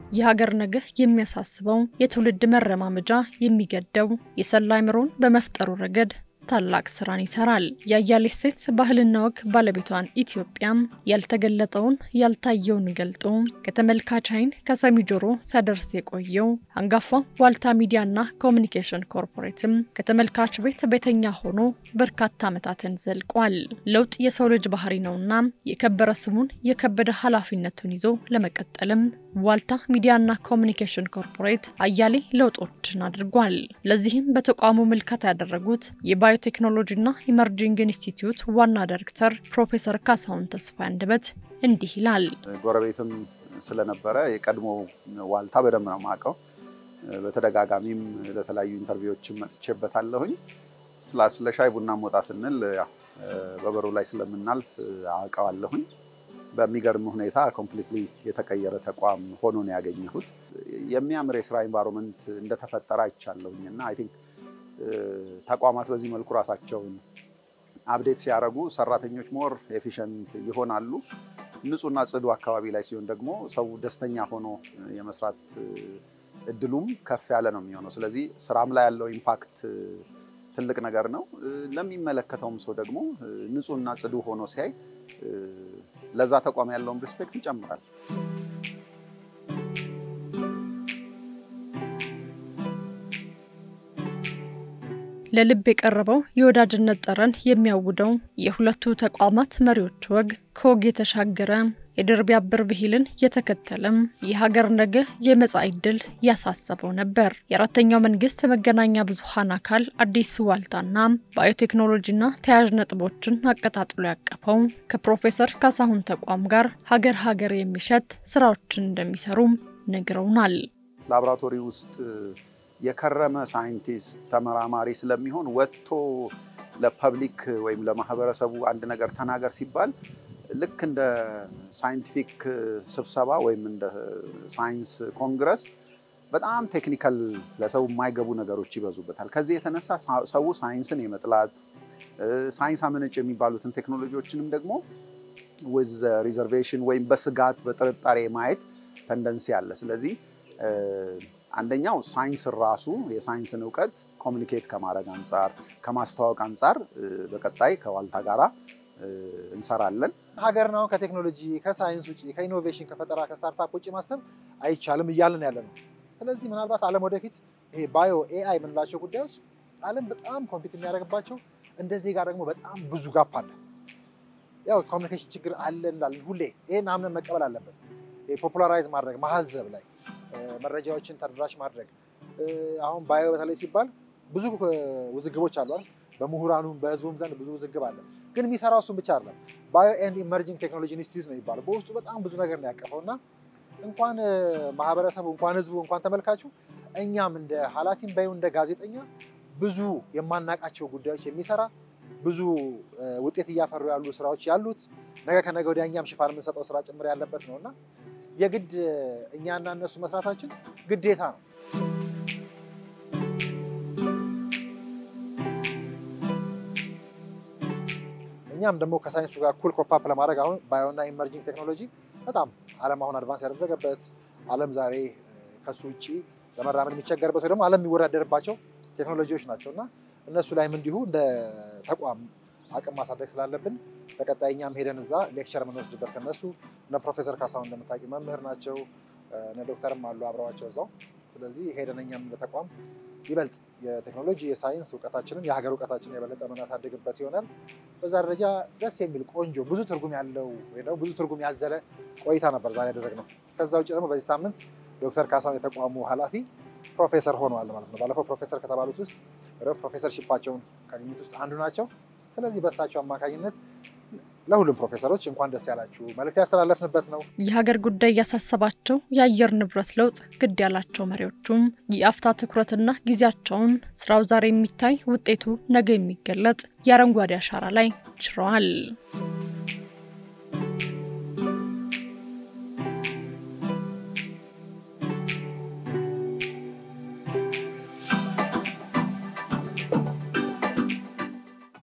የሀገር ነገ የሚያሳስበው የትውልድ መረማመጃ የሚገደው የሰላ አእምሮን በመፍጠሩ ረገድ ታላቅ ስራን ይሰራል። የአያሌ ሴት ባህልና ወግ ባለቤቷን ኢትዮጵያም ያልተገለጠውን ያልታየውን ገልጦ ከተመልካች ዓይን ከሰሚ ጆሮ ሲያደርስ የቆየው አንጋፋ ዋልታ ሚዲያና ኮሚኒኬሽን ኮርፖሬትም ከተመልካች ቤት ቤተኛ ሆኖ በርካታ ዓመታትን ዘልቋል። ለውጥ የሰው ልጅ ባህሪ ነውና የከበረ ስሙን የከበደ ኃላፊነቱን ይዞ ለመቀጠልም ዋልታ ሚዲያና ኮሚኒኬሽን ኮርፖሬት አያሌ ለውጦችን አድርጓል። ለዚህም በተቋሙ ምልከታ ያደረጉት የባዮቴክኖሎጂና ኢመርጂንግ ኢንስቲትዩት ዋና ዳይሬክተር ፕሮፌሰር ካሳሁን ተስፋ አንደበት እንዲህ ይላል። ጎረቤትም ስለነበረ የቀድሞ ዋልታ በደንብ ነው የማውቀው። በተደጋጋሚም ለተለያዩ ኢንተርቪዎችም መጥቼበታለሁኝ። ፕላስ ለሻይ ቡና ሞጣ ስንል በበሩ ላይ ስለምናልፍ አውቀዋለሁኝ። በሚገርም ሁኔታ ኮምፕሊትሊ የተቀየረ ተቋም ሆኖ ነው ያገኘሁት። የሚያምር የስራ ኤንቫይሮንመንት እንደተፈጠረ አይቻለሁኝ እና አይ ቲንክ ተቋማት በዚህ መልኩ ራሳቸውን አፕዴት ሲያደርጉ ሰራተኞች ሞር ኤፊሽንት ይሆናሉ። ንጹህና ጽዱ አካባቢ ላይ ሲሆን ደግሞ ሰው ደስተኛ ሆኖ የመስራት እድሉም ከፍ ያለ ነው የሚሆነው። ስለዚህ ስራም ላይ ያለው ኢምፓክት ትልቅ ነገር ነው። ለሚመለከተውም ሰው ደግሞ ንጹህና ጽዱ ሆኖ ሲያይ ለዛ ተቋም ያለውን ሪስፔክት ይጨምራል። ለልብ የቀረበው የወዳጅነት ጠረን የሚያውደው የሁለቱ ተቋማት መሪዎች ወግ ከወግ የተሻገረ የድር ቢያብር ብሂልን የተከተለም የሀገር ነገ የመጻኢ ዕድል ያሳሰበው ነበር። የአራተኛው መንግስት መገናኛ ብዙኃን አካል አዲስ ዋልታና ባዮቴክኖሎጂና ተያያዥ ነጥቦችን አቀጣጥሎ ያቀፈው ከፕሮፌሰር ካሳሁን ተቋም ጋር ሀገር ሀገር የሚሸት ስራዎችን እንደሚሰሩም ነግረውናል። ላቦራቶሪ ውስጥ የከረመ ሳይንቲስት ተመራማሪ ስለሚሆን ወጥቶ ለፐብሊክ ወይም ለማህበረሰቡ አንድ ነገር ተናገር ሲባል ልክ እንደ ሳይንቲፊክ ስብሰባ ወይም እንደ ሳይንስ ኮንግረስ በጣም ቴክኒካል ለሰው የማይገቡ ነገሮች ይበዙበታል። ከዚህ የተነሳ ሰው ሳይንስን የመጥላት ሳይንስ አመነጭ የሚባሉትን ቴክኖሎጂዎችንም ደግሞ ዊዝ ሪዘርቬሽን ወይም በስጋት በጥርጣሬ ማየት ተንደንሲ አለ። ስለዚህ አንደኛው ሳይንስ ራሱ የሳይንስን እውቀት ኮሚኒኬት ከማድረግ አንጻር ከማስተዋወቅ አንጻር በቀጣይ ከዋልታ ጋራ እንሰራለን። ሀገር ነው ከቴክኖሎጂ ከሳይንስ ውጭ ከኢኖቬሽን ከፈጠራ ከስታርታፕ ውጭ ማሰብ አይቻልም እያልን ያለ ነው። ስለዚህ ምናልባት ዓለም ወደፊት ይሄ ባዮ ኤአይ የምንላቸው ጉዳዮች ዓለም በጣም ኮምፒት የሚያደርግባቸው እንደዚህ ጋር ደግሞ በጣም ብዙ ጋፕ አለ። ያው ኮሚኒኬሽን ችግር አለ እንዳለን ሁሌ ይሄን አምነን መቀበል አለብን። ፖፑላራይዝ ማድረግ ማሀዘብ ላይ መረጃዎችን ተደራሽ ማድረግ አሁን ባዮ በተለይ ሲባል ብዙ ውዝግቦች አሉ። በምሁራኑም በህዝቡም ዘንድ ብዙ ውዝግብ አለ። ግን የሚሰራው እሱን ብቻ አይደለም። ባዮ ኤንድ ኢመርጂንግ ቴክኖሎጂ ኢንስቲትዩት ነው የሚባለው። በውስጡ በጣም ብዙ ነገር ነው ያቀፈው እና እንኳን ማህበረሰቡ እንኳን ህዝቡ እንኳን ተመልካቹ እኛም እንደ ኃላፊም ባዩ እንደ ጋዜጠኛ ብዙ የማናቃቸው ጉዳዮች የሚሰራ ብዙ ውጤት እያፈሩ ያሉ ስራዎች ያሉት ነገ ከነገ ወዲያ እኛም ሽፋን የምንሰጠው ስራ ጭምር ያለበት ነው እና የግድ እኛና እነሱ መስራታችን ግዴታ ነው። እኛም ደግሞ ከሳይንሱ ጋር ኩል ኮፓፕ ለማድረግ አሁን ባዮና ኢመርጂንግ ቴክኖሎጂ በጣም ዓለም አሁን አድቫንስ ያደረገበት ዓለም ዛሬ ከሱ ውጭ ለመራመድ የሚቸገርበት ወይ ደግሞ ዓለም የሚወዳደርባቸው ቴክኖሎጂዎች ናቸው እና እነሱ ላይም እንዲሁ እንደ ተቋም አቅም ማሳደግ ስላለብን በቀጣይ እኛም ሄደን እዛ ሌክቸር የምንወስድበት ከነሱ እነ ፕሮፌሰር ካሳሁን እንደምታውቂ መምህር ናቸው፣ እነ ዶክተርም አሉ አብረዋቸው እዛው። ስለዚህ ሄደን እኛም እንደ ተቋም ይበልጥ የቴክኖሎጂ የሳይንስ እውቀታችንን የሀገር እውቀታችንን የበለጠ የምናሳድግበት ይሆናል። በዛ ደረጃ ደስ የሚል ቆንጆ ብዙ ትርጉም ያለው ወይ ደግሞ ብዙ ትርጉም ያዘለ ቆይታ ነበር ዛሬ ያደረግነው። ከዛ ውጭ ደግሞ በዚህ ሳምንት ዶክተር ካሳሁን የተቋሙ ኃላፊ ፕሮፌሰር ሆነዋል ማለት ነው። ባለፈው ፕሮፌሰር ከተባሉት ውስጥ ፕሮፌሰር ሺፓቸውን ካገኙት ውስጥ አንዱ ናቸው። ስለዚህ በእሳቸው አማካኝነት ለሁሉም ፕሮፌሰሮች እንኳን ደስ ያላችሁ መልእክት ያስተላለፍንበት ነው። የሀገር ጉዳይ ያሳሰባቸው የአየር ንብረት ለውጥ ግድ ያላቸው መሪዎቹም የአፍታ ትኩረትና ጊዜያቸውን ስራው ዛሬ የሚታይ ውጤቱ ነገ የሚገለጥ የአረንጓዴ አሻራ ላይ ችረዋል።